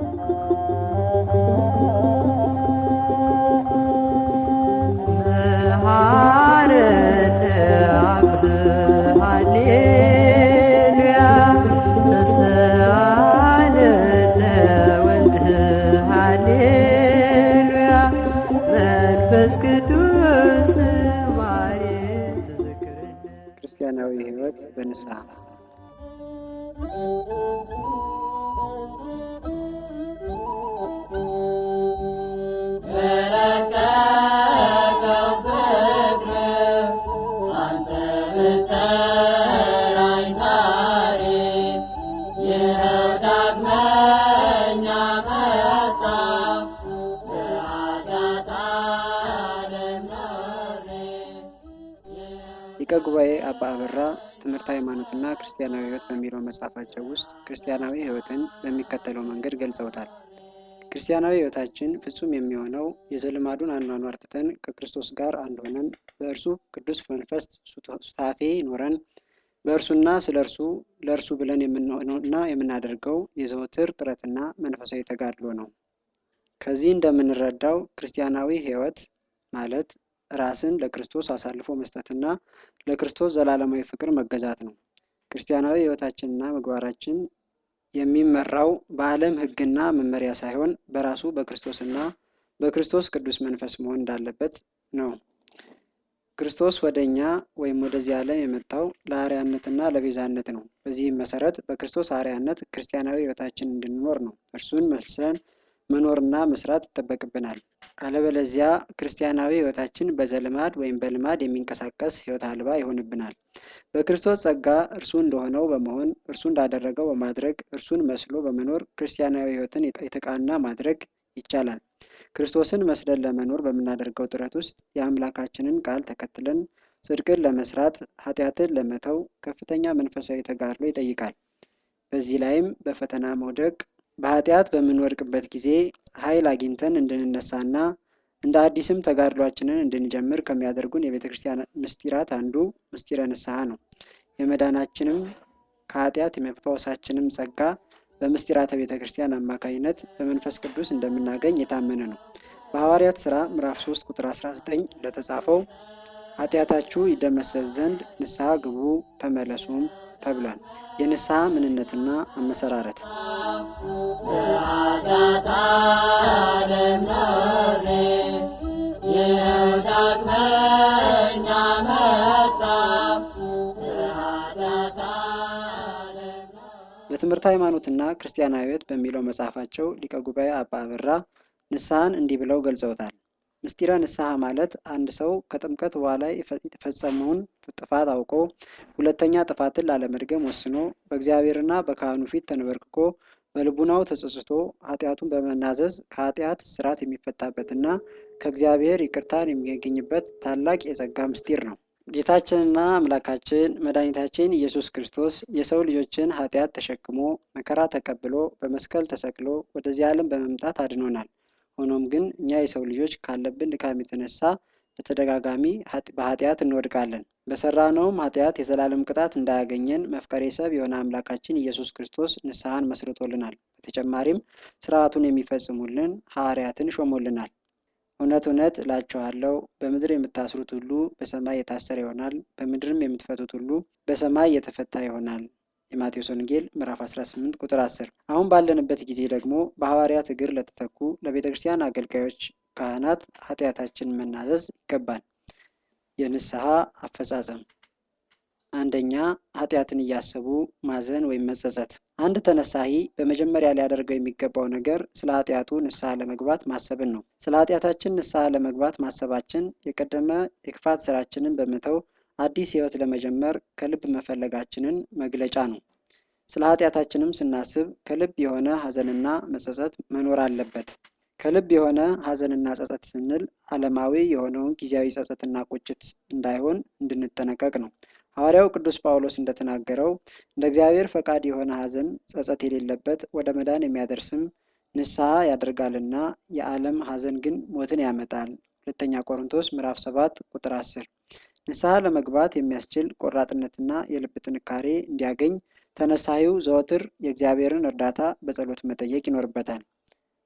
መሐረነ አብ ሃሌሉያ ተሰአለነ ወልድ ሃሌሉያ መንፈስ ቅዱስ ማሬ ተዘክረነ ክርስቲያናዊ ሕይወት በንስሐ በረቀቀው ፍቅር አንተ ብትጠራኝ ዛሬ ይኸው ዳግመኛ መጣሁ በኃጢአት ዓለም ኖሬ ሊቀ ጉባኤ አባ አበራ ትምህርት ሃይማኖትና ክርስቲያናዊ ሕይወት በሚለው መጽሐፋቸው ውስጥ ክርስቲያናዊ ሕይወትን በሚከተለው መንገድ ገልጸውታል። ክርስቲያናዊ ሕይወታችን ፍጹም የሚሆነው የዘልማዱን አኗኗር ትተን ከክርስቶስ ጋር አንድ ሆነን በእርሱ ቅዱስ መንፈስ ሱታፌ ኖረን በእርሱና ስለ እርሱ ለእርሱ ብለን የምንሆነውና የምናደርገው የዘወትር ጥረትና መንፈሳዊ ተጋድሎ ነው። ከዚህ እንደምንረዳው ክርስቲያናዊ ሕይወት ማለት ራስን ለክርስቶስ አሳልፎ መስጠትና ለክርስቶስ ዘላለማዊ ፍቅር መገዛት ነው። ክርስቲያናዊ ሕይወታችንና ምግባራችን የሚመራው በዓለም ሕግና መመሪያ ሳይሆን በራሱ በክርስቶስና በክርስቶስ ቅዱስ መንፈስ መሆን እንዳለበት ነው። ክርስቶስ ወደ እኛ ወይም ወደዚህ ዓለም የመጣው ለአርያነትና ለቤዛነት ነው። በዚህም መሰረት በክርስቶስ አርያነት ክርስቲያናዊ ሕይወታችን እንድንኖር ነው። እርሱን መስለን መኖርና መስራት ይጠበቅብናል። አለበለዚያ ክርስቲያናዊ ሕይወታችን በዘልማድ ወይም በልማድ የሚንቀሳቀስ ሕይወት አልባ ይሆንብናል። በክርስቶስ ጸጋ እርሱ እንደሆነው በመሆን እርሱ እንዳደረገው በማድረግ እርሱን መስሎ በመኖር ክርስቲያናዊ ሕይወትን የተቃና ማድረግ ይቻላል። ክርስቶስን መስለን ለመኖር በምናደርገው ጥረት ውስጥ የአምላካችንን ቃል ተከትለን ጽድቅን ለመስራት ኃጢአትን ለመተው ከፍተኛ መንፈሳዊ ተጋድሎ ይጠይቃል። በዚህ ላይም በፈተና መውደቅ በኃጢአት በምንወድቅበት ጊዜ ኃይል አግኝተን እንድንነሳና እንደ አዲስም ተጋድሏችንን እንድንጀምር ከሚያደርጉን የቤተ ክርስቲያን ምስጢራት አንዱ ምስጢረ ንስሐ ነው። የመዳናችንም ከኃጢአት የመፈወሳችንም ጸጋ በምስጢራተ ቤተ ክርስቲያን አማካኝነት በመንፈስ ቅዱስ እንደምናገኝ የታመነ ነው። በሐዋርያት ሥራ ምዕራፍ 3 ቁጥር 19 እንደተጻፈው ኃጢአታችሁ ይደመሰስ ዘንድ ንስሐ ግቡ ተመለሱም ተብሏል። የንስሐ ምንነትና አመሰራረት በኃጢአት ዓለም ኖሬ ይኸው ዳግመኛ መጣሁ በኃጢአት ዓለም ኖሬ በትምህርት ሃይማኖትና ክርስቲያናዊ ሕይወት በሚለው መጽሐፋቸው ሊቀ ጉባኤ አባ አበራ ንስሐን እንዲህ ብለው ገልጸውታል። ምስጢረ ንስሐ ማለት አንድ ሰው ከጥምቀት በኋላ የፈጸመውን ጥፋት አውቆ ሁለተኛ ጥፋትን ላለመድገም ወስኖ በእግዚአብሔርና በካህኑ ፊት ተንበርክኮ በልቡናው ተጸጽቶ ኃጢአቱን በመናዘዝ ከኃጢአት ስርዓት የሚፈታበትና ከእግዚአብሔር ይቅርታን የሚያገኝበት ታላቅ የጸጋ ምስጢር ነው። ጌታችንና አምላካችን መድኃኒታችን ኢየሱስ ክርስቶስ የሰው ልጆችን ኃጢአት ተሸክሞ መከራ ተቀብሎ በመስቀል ተሰቅሎ ወደዚህ ዓለም በመምጣት አድኖናል። ሆኖም ግን እኛ የሰው ልጆች ካለብን ድካም የተነሳ በተደጋጋሚ በኃጢአት እንወድቃለን። በሰራነውም ኃጢአት የዘላለም ቅጣት እንዳያገኘን መፍቀሬ ሰብ የሆነ አምላካችን ኢየሱስ ክርስቶስ ንስሐን መስርቶልናል። በተጨማሪም ስርዓቱን የሚፈጽሙልን ሐዋርያትን ሾሞልናል። እውነት እውነት እላችኋለሁ በምድር የምታስሩት ሁሉ በሰማይ የታሰረ ይሆናል፣ በምድርም የምትፈቱት ሁሉ በሰማይ የተፈታ ይሆናል። የማቴዎስ ወንጌል ምዕራፍ 18 ቁጥር 10። አሁን ባለንበት ጊዜ ደግሞ በሐዋርያት እግር ለተተኩ ለቤተ ክርስቲያን አገልጋዮች ካህናት ኃጢአታችንን መናዘዝ ይገባል። የንስሐ አፈጻጸም አንደኛ ኃጢአትን እያሰቡ ማዘን ወይም መጸጸት። አንድ ተነሳሂ በመጀመሪያ ሊያደርገው የሚገባው ነገር ስለ ኃጢአቱ ንስሐ ለመግባት ማሰብን ነው። ስለ ኃጢአታችን ንስሐ ለመግባት ማሰባችን የቀደመ የክፋት ስራችንን በመተው አዲስ ሕይወት ለመጀመር ከልብ መፈለጋችንን መግለጫ ነው። ስለ ኃጢአታችንም ስናስብ ከልብ የሆነ ሐዘንና መጸጸት መኖር አለበት። ከልብ የሆነ ሐዘንና ጸጸት ስንል ዓለማዊ የሆነውን ጊዜያዊ ጸጸትና ቁጭት እንዳይሆን እንድንጠነቀቅ ነው። ሐዋርያው ቅዱስ ጳውሎስ እንደተናገረው እንደ እግዚአብሔር ፈቃድ የሆነ ሐዘን ጸጸት የሌለበት ወደ መዳን የሚያደርስም ንስሐ ያደርጋልና የዓለም ሐዘን ግን ሞትን ያመጣል። ሁለተኛ ቆሮንቶስ ምዕራፍ 7 ቁጥር 10። ንስሐ ለመግባት የሚያስችል ቆራጥነትና የልብ ጥንካሬ እንዲያገኝ ተነሳሂው ዘወትር የእግዚአብሔርን እርዳታ በጸሎት መጠየቅ ይኖርበታል።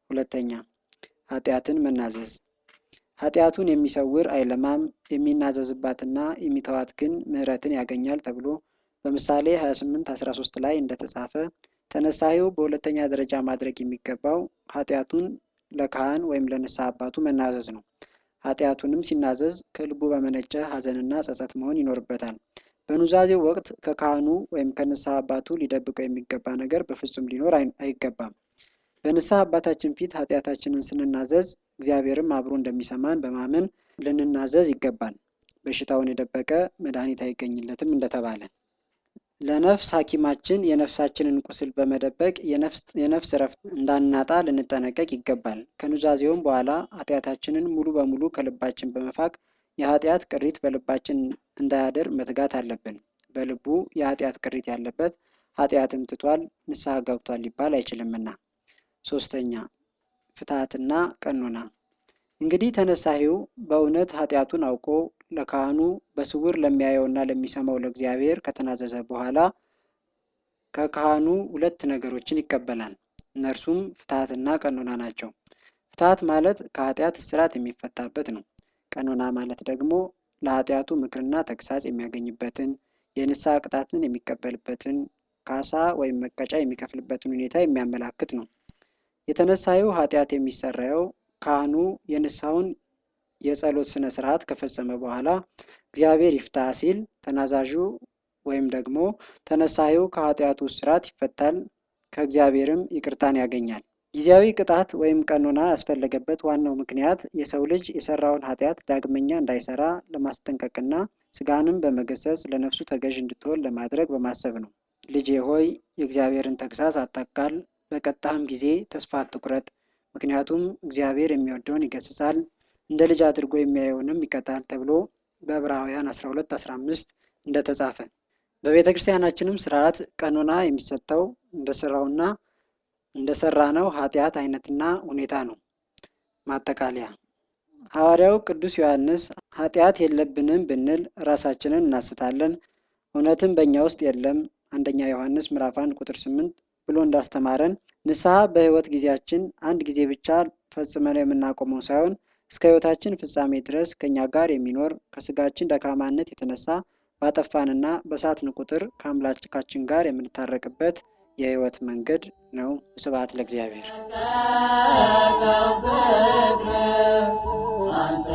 ሁለተኛ ኃጢአትን መናዘዝ ኃጢአቱን የሚሰውር አይለማም፣ የሚናዘዝባትና የሚተዋት ግን ምሕረትን ያገኛል ተብሎ በምሳሌ 28 13 ላይ እንደተጻፈ ተነሳሂው በሁለተኛ ደረጃ ማድረግ የሚገባው ኃጢአቱን ለካህን ወይም ለንስሐ አባቱ መናዘዝ ነው። ኃጢአቱንም ሲናዘዝ ከልቡ በመነጨ ሐዘንና ጸጸት መሆን ይኖርበታል። በኑዛዜው ወቅት ከካህኑ ወይም ከንስሐ አባቱ ሊደብቀው የሚገባ ነገር በፍጹም ሊኖር አይገባም። በንስሐ አባታችን ፊት ኃጢአታችንን ስንናዘዝ እግዚአብሔርም አብሮ እንደሚሰማን በማመን ልንናዘዝ ይገባል። በሽታውን የደበቀ መድኃኒት አይገኝለትም እንደተባለ ለነፍስ ሐኪማችን የነፍሳችንን ቁስል በመደበቅ የነፍስ እረፍት እንዳናጣ ልንጠነቀቅ ይገባል። ከኑዛዜውም በኋላ ኃጢአታችንን ሙሉ በሙሉ ከልባችን በመፋቅ የኃጢአት ቅሪት በልባችን እንዳያደር መትጋት አለብን። በልቡ የኃጢአት ቅሪት ያለበት ኃጢአትም ትቷል፣ ንስሐ ገብቷል ሊባል አይችልምና። ሶስተኛ ፍትሐትና ቀኖና እንግዲህ ተነሳሂው በእውነት ኃጢአቱን አውቆ ለካህኑ በስውር ለሚያየውና ለሚሰማው ለእግዚአብሔር ከተናዘዘ በኋላ ከካህኑ ሁለት ነገሮችን ይቀበላል። እነርሱም ፍትሐትና ቀኖና ናቸው። ፍትሐት ማለት ከኃጢአት እስራት የሚፈታበት ነው። ቀኖና ማለት ደግሞ ለኃጢአቱ ምክርና ተግሳጽ የሚያገኝበትን የንስሐ ቅጣትን የሚቀበልበትን ካሳ ወይም መቀጫ የሚከፍልበትን ሁኔታ የሚያመላክት ነው። የተነሳሂው ኃጢአት የሚሰራየው ካህኑ የንስሐውን የጸሎት ስነ ስርዓት ከፈጸመ በኋላ እግዚአብሔር ይፍታ ሲል ተናዛዡ ወይም ደግሞ ተነሳሂው ከኃጢአቱ እስራት ይፈታል፣ ከእግዚአብሔርም ይቅርታን ያገኛል። ጊዜያዊ ቅጣት ወይም ቀኖና ያስፈለገበት ዋናው ምክንያት የሰው ልጅ የሰራውን ኃጢአት ዳግመኛ እንዳይሰራ ለማስጠንቀቅና ስጋንም በመገሰጽ ለነፍሱ ተገዥ እንድትሆን ለማድረግ በማሰብ ነው። ልጄ ሆይ የእግዚአብሔርን ተግሳጽ አታቃል፣ በቀጣህም ጊዜ ተስፋ አትቁረጥ፣ ምክንያቱም እግዚአብሔር የሚወደውን ይገስጻል፣ እንደ ልጅ አድርጎ የሚያየውንም ይቀጣል ተብሎ በዕብራውያን 12 15 እንደተጻፈ በቤተ ክርስቲያናችንም ስርዓት ቀኖና የሚሰጠው እንደ ስራውና እንደ ሰራነው ኃጢአት አይነትና ሁኔታ ነው። ማጠቃለያ ሐዋርያው ቅዱስ ዮሐንስ ኃጢአት የለብንም ብንል ራሳችንን እናስታለን፣ እውነትም በእኛ ውስጥ የለም አንደኛ ዮሐንስ ምዕራፍ 1 ቁጥር 8 ብሎ እንዳስተማረን ንስሐ በሕይወት ጊዜያችን አንድ ጊዜ ብቻ ፈጽመን የምናቆመው ሳይሆን እስከ ሕይወታችን ፍጻሜ ድረስ ከእኛ ጋር የሚኖር ከስጋችን ደካማነት የተነሳ ባጠፋንና በሳትን ቁጥር ከአምላካችን ጋር የምንታረቅበት የሕይወት መንገድ ነው። ስብሐት ለእግዚአብሔር። አንተ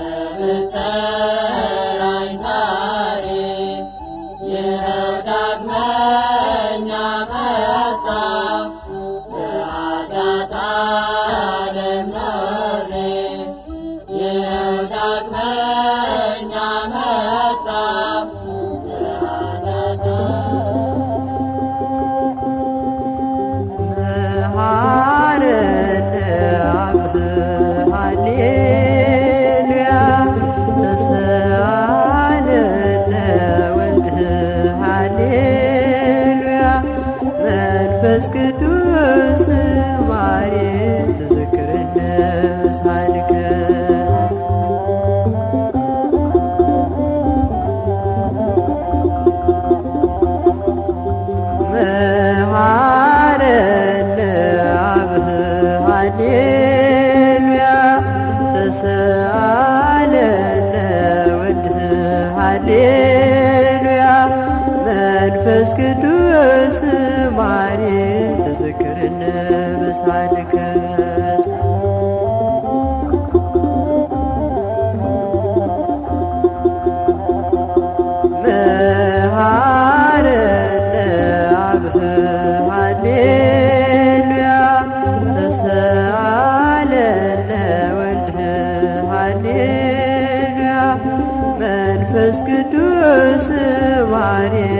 ብትጠራኝ ዛሬ ይኸው ዳግመኛ መጣሁ በኃጢአት ዓለም ኖሬ ይኸው ዳግመኛ መጣሁ በኃጢአት መሐረነ አብ ሃሌሉያ ተሰአለነ ወልድ ሃሌሉያ መንፈስ ቅዱስ ማሬ ትዝክርነ ሳልከ መሐረነ አብ ሃሌሉያ ተሰአለነ ወልድ ሃሌሉያ መንፈስ ቅዱስ ማሬ ተዘክርነ በሳልከ መሐረነ አብ ሃሌሉያ ተሰአለነ ወልድ ሃሌሉያ መንፈስ ቅዱስ ማሬ